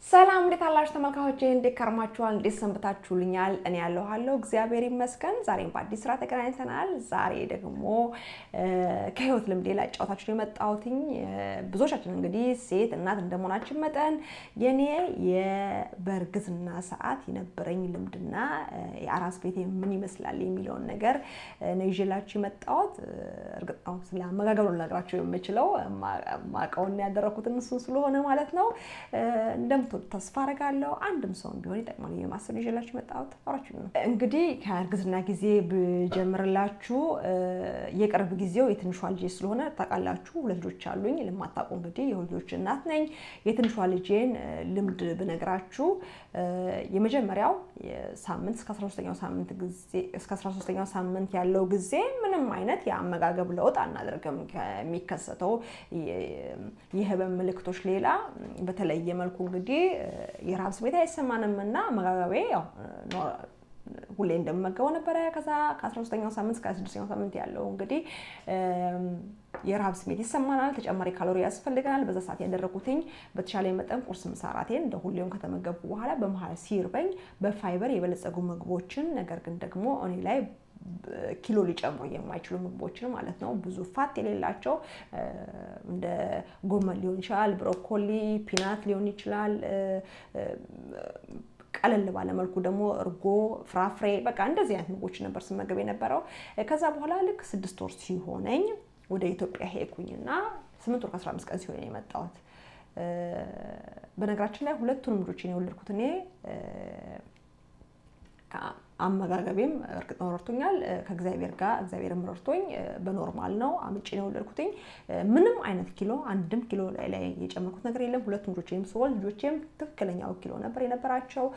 ሰላም እንዴት አላችሁ ተመልካቾቼ? እንዴት ከርማችኋል? እንዴት ሰንብታችሁልኛል? እኔ ያለኋለሁ እግዚአብሔር ይመስገን። ዛሬም በአዲስ ስራ ተገናኝተናል። ዛሬ ደግሞ ከህይወት ልምዴ ላጫወታችሁ የመጣሁትኝ ብዙዎቻችን እንግዲህ ሴት እናት እንደመሆናችን መጠን የኔ የበእርግዝና ሰዓት የነበረኝ ልምድና የአራስ ቤቴ ምን ይመስላል የሚለውን ነገር ነው ይዤላችሁ የመጣሁት። እርግጥ ነው ስለ አመጋገብ ነው ልነግራችሁ የምችለው ማቀውን ያደረኩትን እሱ ስለሆነ ማለት ነው እንደምትወዱ ተስፋ አደርጋለሁ። አንድም ሰውን ቢሆን ይጠቅማል የማሰብ ይዤላችሁ የመጣሁት አብራችሁ ነው። እንግዲህ ከእርግዝና ጊዜ ብጀምርላችሁ የቅርብ ጊዜው የትንሿ ልጄ ስለሆነ ታውቃላችሁ። ሁለት ልጆች አሉኝ። ለማታውቁ እንግዲህ የሁለት ልጆች እናት ነኝ። የትንሿ ልጄን ልምድ ብነግራችሁ የመጀመሪያው ሳምንት እስከ 13ኛው ሳምንት ጊዜ እስከ 13ኛው ሳምንት ያለው ጊዜ ምንም አይነት የአመጋገብ ለውጥ አናደርግም። ከሚከሰተው የህመም ምልክቶች ሌላ በተለየ መልኩ እንግዲህ የረሃብ ስሜት አይሰማንም እና አመጋገቤ ያው ሁሌ እንደምመገበው ነበረ። ከዛ ከ13ኛው ሳምንት እስከ 26ኛው ሳምንት ያለው እንግዲህ የረሃብ ስሜት ይሰማናል። ተጨማሪ ካሎሪ ያስፈልገናል። በዛ ሰዓት ያደረጉትኝ በተሻለ መጠን ቁርስ፣ ምሳ፣ እራቴን እንደ ሁሌውም ከተመገብኩ በኋላ በመሀል ሲርበኝ በፋይበር የበለጸጉ ምግቦችን ነገር ግን ደግሞ እኔ ላይ ኪሎ ሊጨምሩ የማይችሉ ምግቦችን ማለት ነው። ብዙ ፋት የሌላቸው እንደ ጎመን ሊሆን ይችላል፣ ብሮኮሊ፣ ፒናት ሊሆን ይችላል። ቀለል ባለ መልኩ ደግሞ እርጎ፣ ፍራፍሬ በቃ እንደዚህ አይነት ምግቦች ነበር ስመገብ የነበረው። ከዛ በኋላ ልክ ስድስት ወር ሲሆነኝ ወደ ኢትዮጵያ ሄድኩኝና ስምንት ወር ከአስራ አምስት ቀን ሲሆን የመጣሁት። በነገራችን ላይ ሁለቱንም ልጆችን የወለድኩት እኔ አመጋገቤም እርግጥ ነው ረድቶኛል። ከእግዚአብሔር ጋር እግዚአብሔርም ረድቶኝ በኖርማል ነው አምጬ ነው የወለድኩትኝ። ምንም አይነት ኪሎ አንድም ኪሎ ላይ ላይ የጨመርኩት ነገር የለም። ሁለቱም ልጆቼም ስወልድ ልጆቼም ትክክለኛው ኪሎ ነበር የነበራቸው።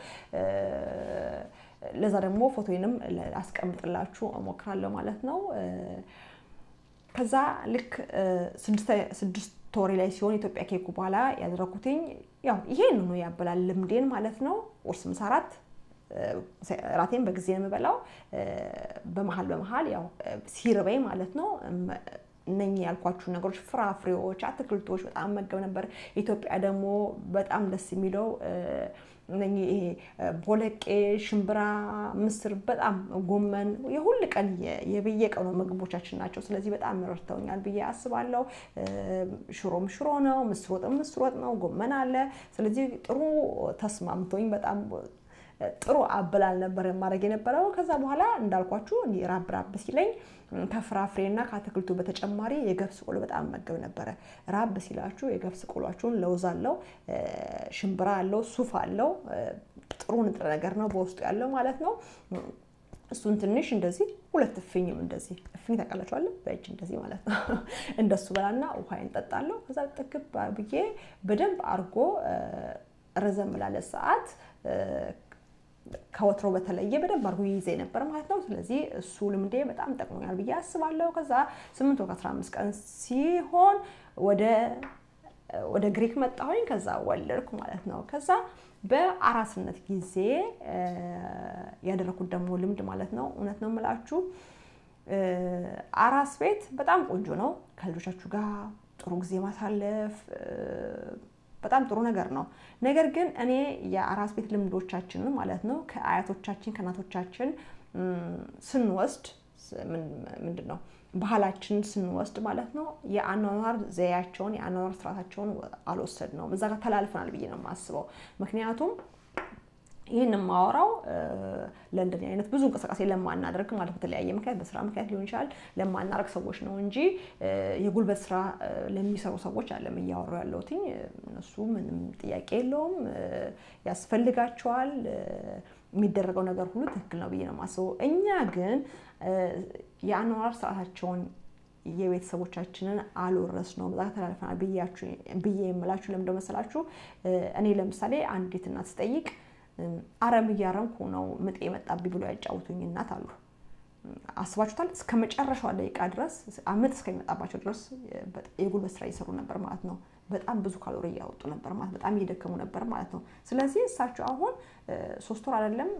ለዛ ደግሞ ፎቶዬንም አስቀምጥላችሁ እሞክራለሁ ማለት ነው። ከዛ ልክ ስድስት ወሬ ላይ ሲሆን ኢትዮጵያ ኬኩ በኋላ ያደረኩትኝ ያው ይሄን ነው ያበላል ልምዴን ማለት ነው። ቁርስ፣ ምሳ፣ እራት ራቴን በጊዜ ነው የምበላው። በመሀል በመሀል ያው ሲርበኝ ማለት ነው እነኚህ ያልኳችሁ ነገሮች ፍራፍሬዎች፣ አትክልቶች በጣም መገብ ነበር። ኢትዮጵያ ደግሞ በጣም ደስ የሚለው እነኚህ ይሄ ቦለቄ፣ ሽምብራ፣ ምስር፣ በጣም ጎመን የሁል ቀን የበየቀኑ ምግቦቻችን ናቸው። ስለዚህ በጣም ረድተውኛል ብዬ አስባለሁ። ሽሮም ሽሮ ነው፣ ምስር ወጥም ምስር ወጥ ነው፣ ጎመን አለ። ስለዚህ ጥሩ ተስማምቶኝ በጣም ጥሩ አበላል ነበር የማድረግ የነበረው። ከዛ በኋላ እንዳልኳችሁ ራብ ራብ ሲለኝ ከፍራፍሬና ከአትክልቱ በተጨማሪ የገብስ ቆሎ በጣም መገብ ነበረ። ራብ ሲላችሁ የገብስ ቆሏችሁን ለውዝ አለው፣ ሽምብራ አለው፣ ሱፍ አለው። ጥሩ ንጥረ ነገር ነው በውስጡ ያለው ማለት ነው። እሱን ትንሽ እንደዚህ ሁለት እፍኝም እንደዚህ እፍኝ ታውቃላችኋል፣ በእጅ እንደዚህ ማለት ነው። እንደሱ በላና ውሃዬን ጠጣለሁ። ከዛ ጥግብ ብዬ በደንብ አድርጎ ረዘም ላለ ሰዓት ከወትሮ በተለየ በደንብ አድርጎ ይይዘ ነበር ማለት ነው። ስለዚህ እሱ ልምዴ በጣም ጠቅሞኛል ብዬ አስባለሁ። ከዛ ስምንት ወር ከአስራ አምስት ቀን ሲሆን ወደ ወደ ግሪክ መጣሁኝ። ከዛ ወለድኩ ማለት ነው። ከዛ በአራስነት ጊዜ ያደረኩት ደግሞ ልምድ ማለት ነው እውነት ነው የምላችሁ አራስ ቤት በጣም ቆንጆ ነው። ከልጆቻችሁ ጋር ጥሩ ጊዜ ማሳለፍ በጣም ጥሩ ነገር ነው። ነገር ግን እኔ የአራስ ቤት ልምዶቻችንን ማለት ነው ከአያቶቻችን ከእናቶቻችን ስንወስድ ምንድን ነው ባህላችንን ስንወስድ ማለት ነው የአኗኗር ዘያቸውን የአኗኗር ስርዓታቸውን አልወሰድ ነው እዛ ጋር ተላልፈናል ብዬ ነው የማስበው። ምክንያቱም ይህን የማወራው ለእንደዚህ አይነት ብዙ እንቅስቃሴ ለማናደርግ ማለት በተለያየ ምክንያት በስራ ምክንያት ሊሆን ይችላል ለማናደርግ ሰዎች ነው እንጂ የጉልበት ስራ ለሚሰሩ ሰዎች አለም እያወሩ ያለሁት። እነሱ ምንም ጥያቄ የለውም፣ ያስፈልጋቸዋል። የሚደረገው ነገር ሁሉ ትክክል ነው ብዬ ነው የማስበው። እኛ ግን የአኗኗር ስርዓታቸውን የቤተሰቦቻችንን አልወረስ ነው በዛ ተላልፈናል ብዬ የምላችሁ ለምንድን መሰላችሁ? እኔ ለምሳሌ አንዲት እናት ስጠይቅ አረም እያረምኩ ነው ምጤ የመጣብኝ ብሎ ያጫውቱኝ እናት አሉ። አስባችሁታል? እስከ መጨረሻዋ ደቂቃ ድረስ ምጥ እስከሚመጣባቸው ድረስ የጉልበት ስራ እየሰሩ ነበር ማለት ነው። በጣም ብዙ ካሎሪ እያወጡ ነበር ማለት በጣም እየደከሙ ነበር ማለት ነው። ስለዚህ እሳቸው አሁን ሶስት ወር አይደለም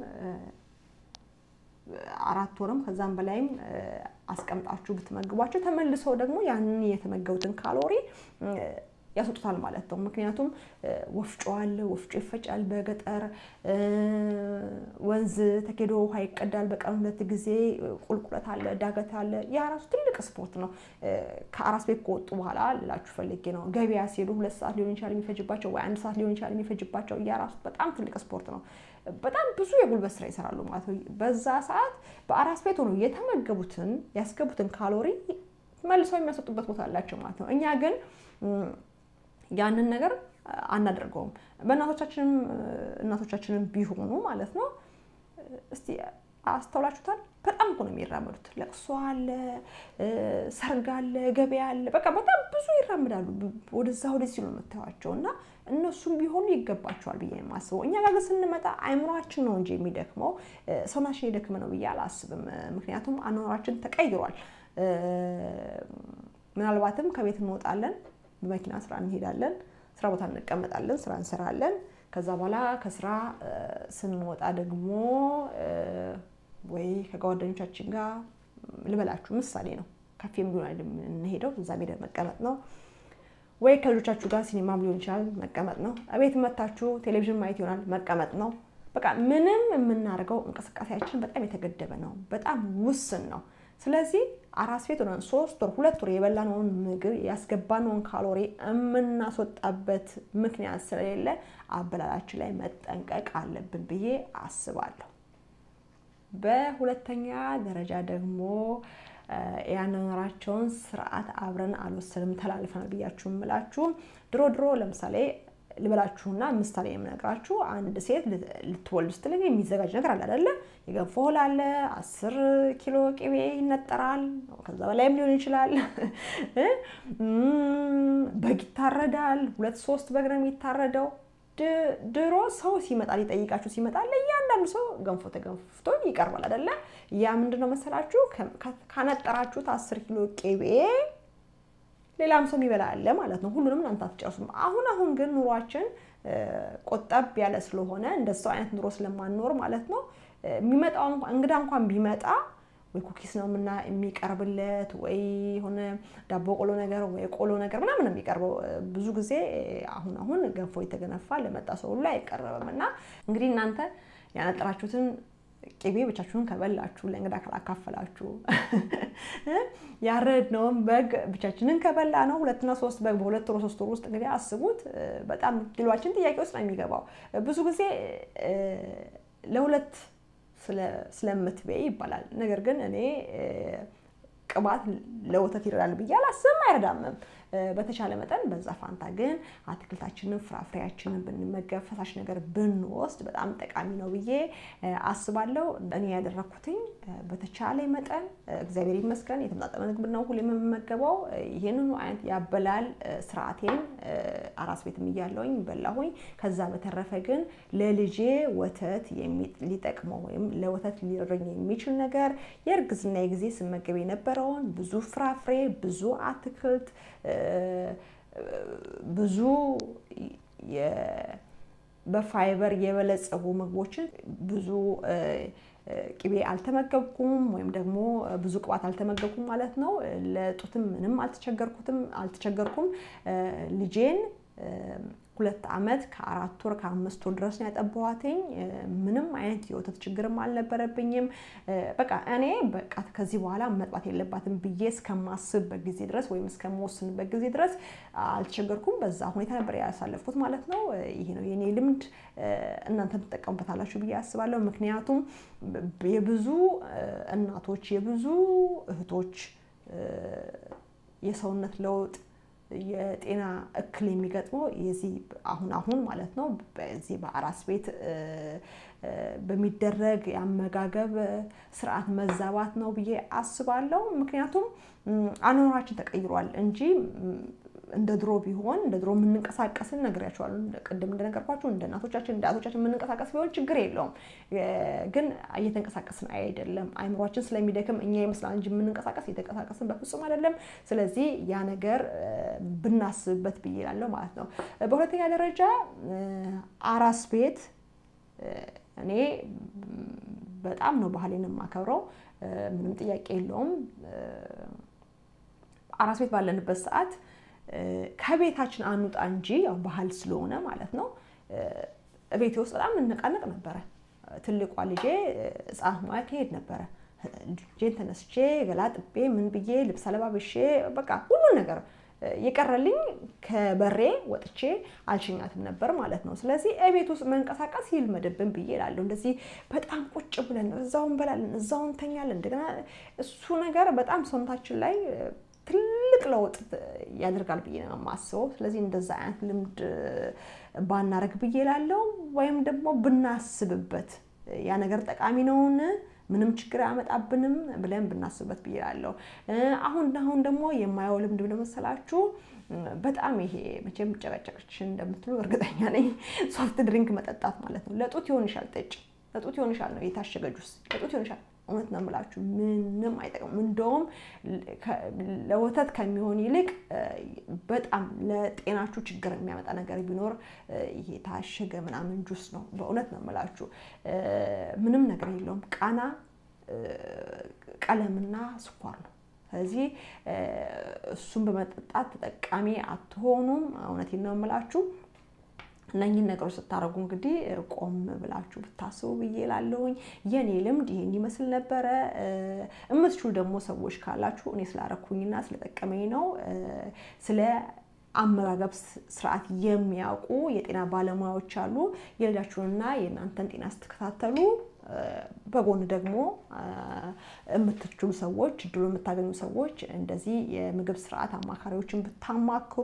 አራት ወርም ከዛም በላይም አስቀምጣችሁ ብትመግቧቸው ተመልሰው ደግሞ ያንን የተመገቡትን ካሎሪ ያስወጡታል ማለት ነው። ምክንያቱም ወፍጮ አለ፣ ወፍጮ ይፈጫል በገጠር ወንዝ ተኬዶ ውሃ ይቀዳል በቀን ሁለት ጊዜ፣ ቁልቁለት አለ፣ ዳገት አለ። ያ ራሱ ትልቅ ስፖርት ነው። ከአራስ ቤት ከወጡ በኋላ ልላችሁ ፈልጌ ነው። ገበያ ሲሄዱ ሁለት ሰዓት ሊሆን ይችላል የሚፈጅባቸው ወይ አንድ ሰዓት ሊሆን ይችላል የሚፈጅባቸው። ያ ራሱ በጣም ትልቅ ስፖርት ነው። በጣም ብዙ የጉልበት ስራ ይሰራሉ ማለት ነው። በዛ ሰዓት በአራስ ቤት ሆነው የተመገቡትን ያስገቡትን ካሎሪ መልሰው የሚያስወጡበት ቦታ አላቸው ማለት ነው። እኛ ግን ያንን ነገር አናደርገውም። በእናቶቻችንም እናቶቻችንም ቢሆኑ ማለት ነው። እስቲ አስተውላችሁታል? በጣም እኮ ነው የሚራመዱት። ለቅሶ አለ፣ ሰርግ አለ፣ ገበያ አለ። በቃ በጣም ብዙ ይራምዳሉ። ወደዛ ወደዚህ ሲሉ የምታዩቸው እና እነሱም ቢሆኑ ይገባቸዋል ብዬ የማስበው። እኛ ጋር ስንመጣ አይምሯችን ነው እንጂ የሚደክመው ሰውናችን የደክመ ነው ብዬ አላስብም። ምክንያቱም አኗኗራችን ተቀይሯል። ምናልባትም ከቤት እንወጣለን፣ በመኪና ስራ እንሄዳለን፣ ስራ ቦታ እንቀመጣለን፣ ስራ እንሰራለን። ከዛ በኋላ ከስራ ስንወጣ ደግሞ ወይ ከጓደኞቻችን ጋር ልበላችሁ ምሳሌ ነው ካፌም ሊሆን የምንሄደው እዛ ሄደን መቀመጥ ነው። ወይ ከልጆቻችሁ ጋር ሲኒማም ሊሆን ይችላል መቀመጥ ነው። ቤት መታችሁ ቴሌቪዥን ማየት ይሆናል መቀመጥ ነው። በቃ ምንም የምናደርገው እንቅስቃሴያችን በጣም የተገደበ ነው፣ በጣም ውስን ነው። ስለዚህ አራስ ቤት ሆነን ሶስት ወር ሁለት ወር የበላነውን ምግብ ያስገባነውን ካሎሪ የምናስወጣበት ምክንያት ስለሌለ አበላላችን ላይ መጠንቀቅ አለብን ብዬ አስባለሁ። በሁለተኛ ደረጃ ደግሞ ያኗኗራቸውን ስርዓት አብረን አልወሰንም ተላልፈናል ብያችሁ የምላችሁ ድሮ ድሮ ለምሳሌ ልበላችሁና ምሳሌ የምነግራችሁ አንድ ሴት ልትወልድ ስትል የሚዘጋጅ ነገር አለ አይደለ? የገንፎ እህል አለ፣ አስር ኪሎ ቅቤ ይነጠራል፣ ከዛ በላይም ሊሆን ይችላል። በግ ይታረዳል፣ ሁለት ሶስት በግ ነው የሚታረደው። ድሮ ሰው ሲመጣ ሊጠይቃችሁ ሲመጣ ለእያንዳንዱ ሰው ገንፎ ተገንፍቶ ይቀርባል አይደለ? ያ ምንድን ነው መሰላችሁ ካነጠራችሁት አስር ኪሎ ቅቤ ሌላም ሰው የሚበላ አለ ማለት ነው። ሁሉንም እናንተ አትጨርሱም። አሁን አሁን ግን ኑሯችን ቆጠብ ያለ ስለሆነ እንደሱ አይነት ኑሮ ስለማንኖር ማለት ነው የሚመጣው እንግዳ እንኳን ቢመጣ ወይ ኩኪስ ነው ምና የሚቀርብለት ወይ የሆነ ዳቦ ቆሎ ነገር ወይ ቆሎ ነገር ምናምን ነው የሚቀርበው። ብዙ ጊዜ አሁን አሁን ገንፎ የተገነፋ ለመጣ ሰው ሁሉ አይቀረብም። እና እንግዲህ እናንተ ያነጠራችሁትን ቅቤ ብቻችሁን ከበላችሁ ለእንግዳ ካላካፈላችሁ ያረድነውን በግ ብቻችንን ከበላ ነው ሁለትና ሶስት በግ በሁለት ወር ሶስት ወር ውስጥ እንግዲህ አስቡት። በጣም ኪሏችን ጥያቄ ውስጥ ነው የሚገባው። ብዙ ጊዜ ለሁለት ስለምትበይ ይባላል። ነገር ግን እኔ ቅባት ለወተት ይረዳል ብዬ አላስብም፣ አይረዳምም። በተቻለ መጠን በዛ ፋንታ ግን አትክልታችንን ፍራፍሬያችንን ብንመገብ ፈሳሽ ነገር ብንወስድ በጣም ጠቃሚ ነው ብዬ አስባለሁ። እኔ ያደረግኩትኝ በተቻለ መጠን እግዚአብሔር ይመስገን የተመጣጠነ ምግብ ነው ሁሌ የምመገበው። ይህንኑ አይነት ያበላል ስርዓቴን አራስ ቤትም እያለሁኝ በላሁኝ። ከዛ በተረፈ ግን ለልጄ ወተት ሊጠቅመው ወይም ለወተት ሊረኝ የሚችል ነገር የእርግዝና ጊዜ ስመገብ የነበረውን ብዙ ፍራፍሬ፣ ብዙ አትክልት ብዙ በፋይበር የበለጸጉ ምግቦችን ብዙ ቅቤ አልተመገብኩም ወይም ደግሞ ብዙ ቅባት አልተመገብኩም ማለት ነው። ለጡትም ምንም አልተቸገርኩትም አልተቸገርኩም። ልጄን ሁለት ዓመት ከአራት ወር ከአምስት ወር ድረስ ነው ያጠባኋትኝ። ምንም አይነት የወተት ችግርም አልነበረብኝም። በቃ እኔ በቃ ከዚህ በኋላ መጥባት የለባትም ብዬ እስከማስብበት ጊዜ ድረስ ወይም እስከምወስንበት ጊዜ ድረስ አልተቸገርኩም። በዛ ሁኔታ ነበር ያሳለፍኩት ማለት ነው። ይሄ ነው የኔ ልምድ። እናንተም ትጠቀሙበታላችሁ ብዬ አስባለሁ። ምክንያቱም የብዙ እናቶች የብዙ እህቶች የሰውነት ለውጥ የጤና እክል የሚገጥመው የዚህ አሁን አሁን ማለት ነው በዚህ በአራስ ቤት በሚደረግ የአመጋገብ ስርዓት መዛባት ነው ብዬ አስባለሁ። ምክንያቱም አኗኗራችን ተቀይሯል እንጂ እንደ ድሮ ቢሆን እንደ ድሮ የምንንቀሳቀስን ነግሬያቸዋለሁ። ቅድም እንደነገርኳችሁ እንደ እናቶቻችን እንደ አቶቻችን የምንንቀሳቀስ ቢሆን ችግር የለውም። ግን እየተንቀሳቀስን አይደለም። አይምሯችን ስለሚደክም እኛ ይመስላል እንጂ የምንንቀሳቀስ እየተንቀሳቀስን በፍጹም አይደለም። ስለዚህ ያ ነገር ብናስብበት ብዬ እላለሁ ማለት ነው። በሁለተኛ ደረጃ አራስ ቤት እኔ በጣም ነው ባህሌን የማከብረው። ምንም ጥያቄ የለውም። አራስ ቤት ባለንበት ሰዓት ከቤታችን አንውጣ እንጂ ያው ባህል ስለሆነ ማለት ነው። ቤቴ ውስጥ በጣም እንነቃነቅ ነበረ። ትልቋ ልጄ ሕፃናት ሙያ ትሄድ ነበረ። ልጄን ተነስቼ ገላጥቤ ምን ብዬ ልብስ አለባብሼ በቃ ሁሉን ነገር የቀረልኝ ከበሬ ወጥቼ አልሸኛትም ነበር ማለት ነው። ስለዚህ እቤት ውስጥ መንቀሳቀስ ይልመድብን ብዬ እላለሁ። እንደዚህ በጣም ቁጭ ብለን እዛው እንበላለን፣ እዛው እንተኛለን። እንደገና እሱ ነገር በጣም ሰውነታችን ላይ ትልቅ ለውጥ ያደርጋል ብዬ ነው የማስበው። ስለዚህ እንደዛ አይነት ልምድ ባናረግ ብዬ እላለሁ። ወይም ደግሞ ብናስብበት ያ ነገር ጠቃሚ ነውን ምንም ችግር አያመጣብንም ብለን ብናስብበት ብዬ እላለሁ። አሁን አሁን ደግሞ የማየው ልምድ ምን መሰላችሁ? በጣም ይሄ መቼም ጨቀጨቅሽ እንደምትሉ እርግጠኛ ነኝ። ሶፍት ድሪንክ መጠጣት ማለት ነው። ለጡት ይሆንሻል፣ ጠጭ ለጡት ይሆንሻል ነው የታሸገ ጁስ ለጡት ይሆንሻል። እውነት ነው የምላችሁ፣ ምንም አይጠቅም። እንደውም ለወተት ከሚሆን ይልቅ በጣም ለጤናችሁ ችግር የሚያመጣ ነገር ቢኖር ይሄ የታሸገ ምናምን ጁስ ነው። በእውነት ነው የምላችሁ፣ ምንም ነገር የለውም። ቃና ቀለምና ስኳር ነው። ስለዚህ እሱን በመጠጣት ተጠቃሚ አትሆኑም። እውነቴን ነው የምላችሁ። እነኝህን ነገሮች ስታደርጉ እንግዲህ ቆም ብላችሁ ብታስቡ ብዬ ላለሁኝ። የኔ ልምድ ይሄን ይመስል ነበረ። እምትችሉ ደግሞ ሰዎች ካላችሁ እኔ ስላረኩኝና ስለጠቀመኝ ነው ስለ አመጋገብ ስርዓት የሚያውቁ የጤና ባለሙያዎች አሉ። የልጃችሁንና የእናንተን ጤና ስትከታተሉ በጎን ደግሞ የምትችሉ ሰዎች እድሉ የምታገኙ ሰዎች እንደዚህ የምግብ ስርዓት አማካሪዎችን ብታማክሩ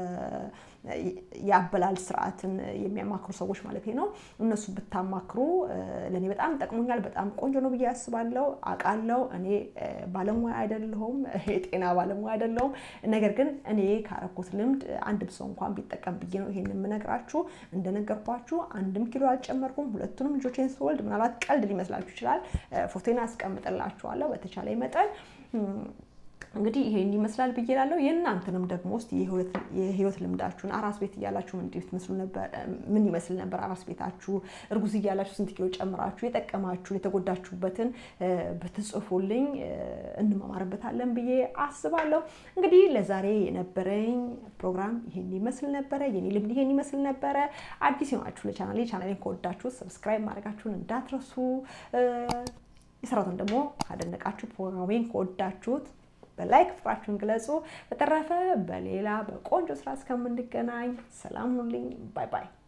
የአበላል ስርዓትን የሚያማክሩ ሰዎች ማለት ነው። እነሱ ብታማክሩ ለእኔ በጣም ጠቅሞኛል። በጣም ቆንጆ ነው ብዬ አስባለሁ። አውቃለሁ እኔ ባለሙያ አይደለሁም፣ የጤና ባለሙያ አይደለሁም። ነገር ግን እኔ ካረኩት ልምድ አንድም ሰው እንኳን ቢጠቀም ብዬ ነው ይሄን የምነግራችሁ። እንደነገርኳችሁ አንድም ኪሎ አልጨመርኩም። ሁለቱንም ልጆቼን ስወልድ ምናልባት ቀልድ ሊመስላችሁ ይችላል። ፎቶን አስቀምጥላችኋለሁ በተቻለ መጠን እንግዲህ ይሄን ይመስላል ብዬ እላለሁ። የእናንተንም ደግሞ ውስጥ የህይወት ልምዳችሁን አራስ ቤት እያላችሁ ምን ይመስል ነበር? አራስ ቤታችሁ እርጉዝ እያላችሁ ስንት ኪሎ ጨምራችሁ የጠቀማችሁን የተጎዳችሁበትን ብትጽፉልኝ እንማማርበታለን ብዬ አስባለሁ። እንግዲህ ለዛሬ የነበረኝ ፕሮግራም ይሄን ይመስል ነበረ። የኔ ልምድ ይሄን ይመስል ነበረ። አዲስ የሆናችሁ ለቻናሌ ቻናሌን ከወዳችሁት ሰብስክራይብ ማድረጋችሁን እንዳትረሱ። የሰራቱን ደግሞ ካደነቃችሁ ፕሮግራሜን ከወዳችሁት በላይክ ፍቅራችሁን ግለጹ። በተረፈ በሌላ በቆንጆ ስራ እስከምንገናኝ ሰላም ሁኑልኝ። ባይ ባይ።